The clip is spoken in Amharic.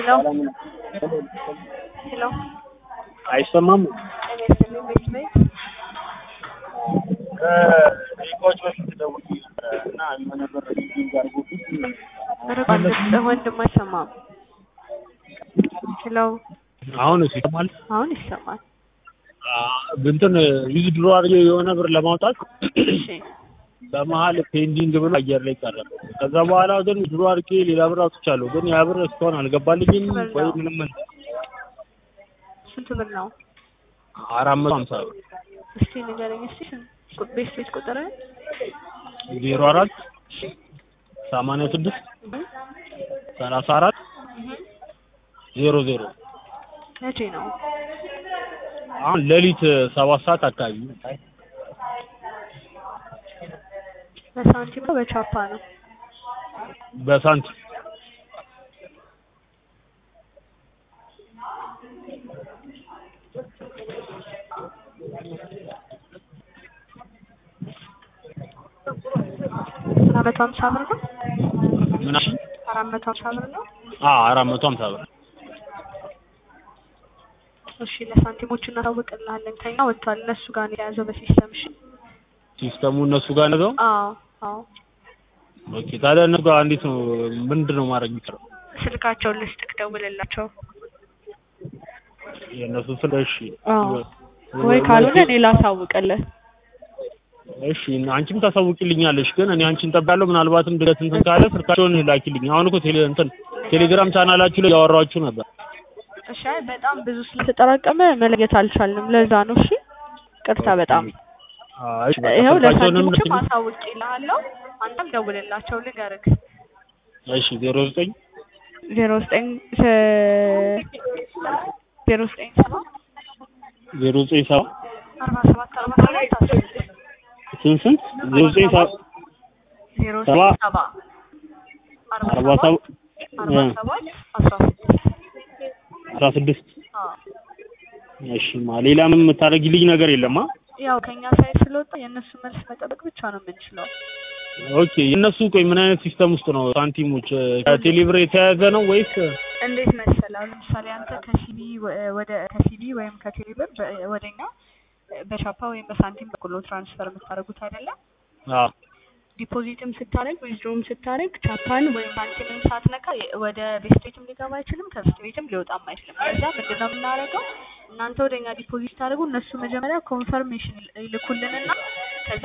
ሄሎ ሄሎ አይሰማም። እኔ ስልኝ ቤት ቤት ከደቂቃዎች በፊት ደውዬ ነበረ እና የሆነ ብር ሊንክ አድርጎብኝ ርቋል ድምፅህ ወንድም አይሰማም። ሄሎ አሁን ይሰማል። አሁን ይሰማል። እንትን ዊዝድሮ አድርጌ የሆነ ብር ለማውጣት እሺ በመሀል ፔንዲንግ ብሎ አየር ላይ ቀረ። ከዛ በኋላ ግን ድሮ አድርጌ ሌላ ብር አውጥቻለሁ። ግን ያ ብር እስካሁን አልገባልኝም ወይ ምንም ስንት ብር ነው? አራት መቶ ሀምሳ ብር እስቲ ንገረኝ እስቲ ስንት ቤት ቤት ቁጥር ዜሮ አራት ሰማንያ ስድስት ሰላሳ አራት ዜሮ ዜሮ መቼ ነው? አሁን ሌሊት ሰባት ሰዓት አካባቢ በሳንቲም ነው በቻፓ ነው? በሳንቲም አራት መቶ ሀምሳ ብር ነው? ምን አልሽኝ? አራት መቶ ሀምሳ ብር ነው? አዎ አራት መቶ ሀምሳ ብር እሺ ለሳንቲሞቹ እናሳውቅልሃለን። ከኛ ወጥቷል። እነሱ ጋር ነው የያዘው በሲስተም። እሺ ሲስተሙ እነሱ ጋር ነው። አዎ አዎ። ኦኬ ታዲያ እነሱ ጋር እንዴት ነው ምንድን ነው ማድረግ የሚችለው? ስልካቸውን ልስጥክ፣ ደውልላቸው። የእነሱ ስለ እሺ ወይ ካልሆነ እኔ ላሳውቅልህ። እሺ አንቺም ታሳውቂልኛለሽ። ግን እኔ አንቺን ጠብቃለሁ። ምናልባትም ድንገት እንትን ካለ ስልካቸውን ላኪልኝ። አሁን እኮ ቴሌ እንትን ቴሌግራም ቻናላችሁ ላይ ያወራችሁ ነበር። እሺ አይ በጣም ብዙ ስለ ስለተጠራቀመ መለየት አልቻልንም። ለዛ ነው። እሺ ቅርታ በጣም አይ እሺ፣ በቃ ይኸው ስልካቸውንም ለሳንቲሞቹም አሳውቅልሃለሁ። አንተም ደውልላቸው ልንገርክ። እሺ ዜሮ ዘጠኝ ዜሮ ዘጠኝ ዜሮ ዘጠኝ ሰባ ዜሮ ዘጠኝ ሰባ አርባ ሰባት አርባ ሰባት አስራ ስድስት ስንት ስንት ዜሮ ዘጠኝ ሰባ ዜሮ ሰባ ዘጠኝ ሰባ አርባ አርባ ሰባት ሰባ አርባ ሰባት አስራ ስድስት አስራ ስድስት አዎ እሺማ ሌላ ምን የምታደርጊልኝ ነገር የለማ? ያው ከኛ ሳይድ ስለወጣ የእነሱ መልስ መጠበቅ ብቻ ነው የምንችለው። ኦኬ የእነሱ ቆይ ምን አይነት ሲስተም ውስጥ ነው ሳንቲሞች ከቴሌብር የተያያዘ ነው ወይስ እንዴት መሰለህ? አሁን ለምሳሌ አንተ ከሲቢ ወደ ከሲቢ ወይም ከቴሌብር በ- ወደኛ በቻፓ ወይም በሳንቲም በኩል ነው ትራንስፈር የምታደርጉት አይደለም? አዎ ዲፖዚትም ስታደርግ ዊዝድሮም ስታደርግ ቻፓን ወይም ሳንቲምን ሳትነካ የ- ወደ ቤት ቤትም ሊገባ አይችልም፣ ከቤት ቤትም ሊወጣም አይችልም። ከዛ ምንድን ነው የምናደርገው? እናንተ ወደኛ ዲፖዚት ስታደርጉ እነሱ መጀመሪያ ኮንፈርሜሽን ይልኩልንና